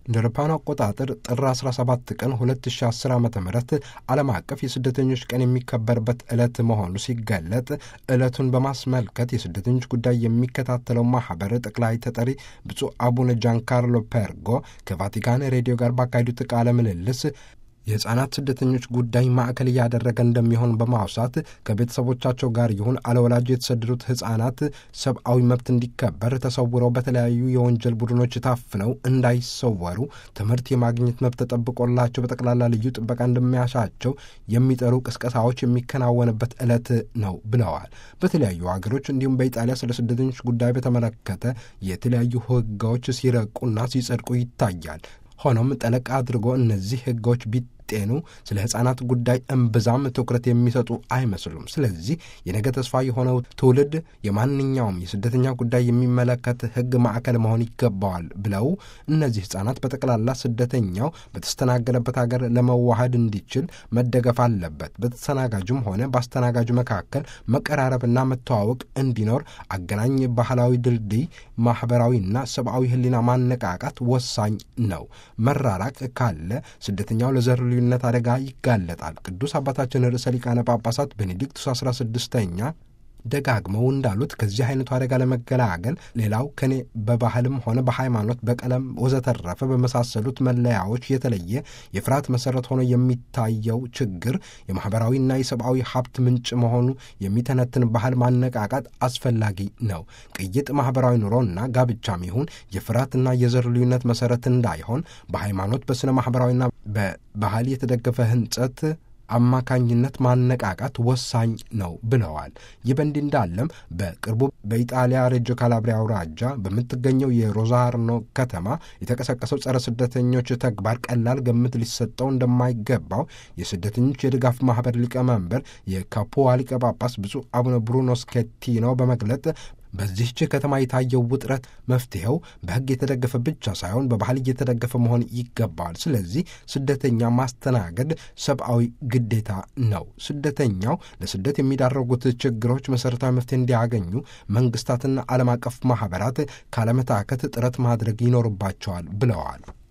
እንደ አውሮፓውያኑ አቆጣጠር ጥር 17 ቀን 2010 ዓ ም ዓለም አቀፍ የስደተኞች ቀን የሚከበርበት ዕለት መሆኑ ሲገለጥ ዕለቱን በማስመልከት የስደተኞች ጉዳይ የሚከታተለው ማኅበር ጠቅላይ ተጠሪ ብፁዕ አቡነ ጃንካርሎ ፐርጎ ከቫቲካን ሬዲዮ ጋር ባካሄዱት ቃለ ምልልስ የሕፃናት ስደተኞች ጉዳይ ማዕከል እያደረገ እንደሚሆን በማውሳት ከቤተሰቦቻቸው ጋር ይሁን አለወላጅ የተሰደዱት ሕፃናት ሰብአዊ መብት እንዲከበር ተሰውረው በተለያዩ የወንጀል ቡድኖች ታፍነው እንዳይሰወሩ ትምህርት የማግኘት መብት ተጠብቆላቸው በጠቅላላ ልዩ ጥበቃ እንደሚያሻቸው የሚጠሩ ቅስቀሳዎች የሚከናወንበት ዕለት ነው ብለዋል። በተለያዩ ሀገሮች እንዲሁም በኢጣሊያ ስለ ስደተኞች ጉዳይ በተመለከተ የተለያዩ ሕጎች ሲረቁና ሲጸድቁ ይታያል። ሆኖም ጠለቅ አድርጎ እነዚህ ሕጎች ቢጤኑ ስለ ሕፃናት ጉዳይ እምብዛም ትኩረት የሚሰጡ አይመስሉም። ስለዚህ የነገ ተስፋ የሆነው ትውልድ የማንኛውም የስደተኛ ጉዳይ የሚመለከት ሕግ ማዕከል መሆን ይገባዋል ብለው እነዚህ ሕፃናት በጠቅላላ ስደተኛው በተስተናገደበት ሀገር ለመዋሃድ እንዲችል መደገፍ አለበት። በተስተናጋጁም ሆነ በአስተናጋጁ መካከል መቀራረብና መተዋወቅ እንዲኖር አገናኝ ባህላዊ ድልድይ፣ ማኅበራዊና ሰብአዊ ሕሊና ማነቃቃት ወሳኝ ነው። መራራቅ ካለ ስደተኛው ለዘር ልዩነት አደጋ ይጋለጣል። ቅዱስ አባታችን ርዕሰ ሊቃነ ጳጳሳት ቤኔዲክቱስ አስራ ስድስተኛ ደጋግመው እንዳሉት ከዚህ አይነቱ አደጋ ለመገላገል ሌላው ከኔ በባህልም ሆነ በሃይማኖት፣ በቀለም ወዘተረፈ በመሳሰሉት መለያዎች የተለየ የፍርሃት መሰረት ሆኖ የሚታየው ችግር የማኅበራዊና የሰብአዊ ሀብት ምንጭ መሆኑ የሚተነትን ባህል ማነቃቃት አስፈላጊ ነው። ቅይጥ ማኅበራዊ ኑሮና ጋብቻም ይሁን የፍርሃትና የዘር ልዩነት መሰረት እንዳይሆን በሃይማኖት በሥነ ማኅበራዊና በባህል የተደገፈ ህንጸት አማካኝነት ማነቃቃት ወሳኝ ነው ብለዋል። ይህ በእንዲህ እንዳለም በቅርቡ በኢጣሊያ ሬጆ ካላብሪያ አውራጃ በምትገኘው የሮዛርኖ ከተማ የተቀሰቀሰው ጸረ ስደተኞች ተግባር ቀላል ግምት ሊሰጠው እንደማይገባው የስደተኞች የድጋፍ ማኅበር ሊቀመንበር የካፑዋ ሊቀ ጳጳስ ብፁዕ አቡነ ብሩኖ ስኬቲኖ በመግለጥ በዚህች ከተማ የታየው ውጥረት መፍትሄው በሕግ የተደገፈ ብቻ ሳይሆን በባህል እየተደገፈ መሆን ይገባዋል። ስለዚህ ስደተኛ ማስተናገድ ሰብአዊ ግዴታ ነው። ስደተኛው ለስደት የሚዳረጉት ችግሮች መሠረታዊ መፍትሄ እንዲያገኙ መንግስታትና ዓለም አቀፍ ማኅበራት ካለመታከት ጥረት ማድረግ ይኖርባቸዋል ብለዋል።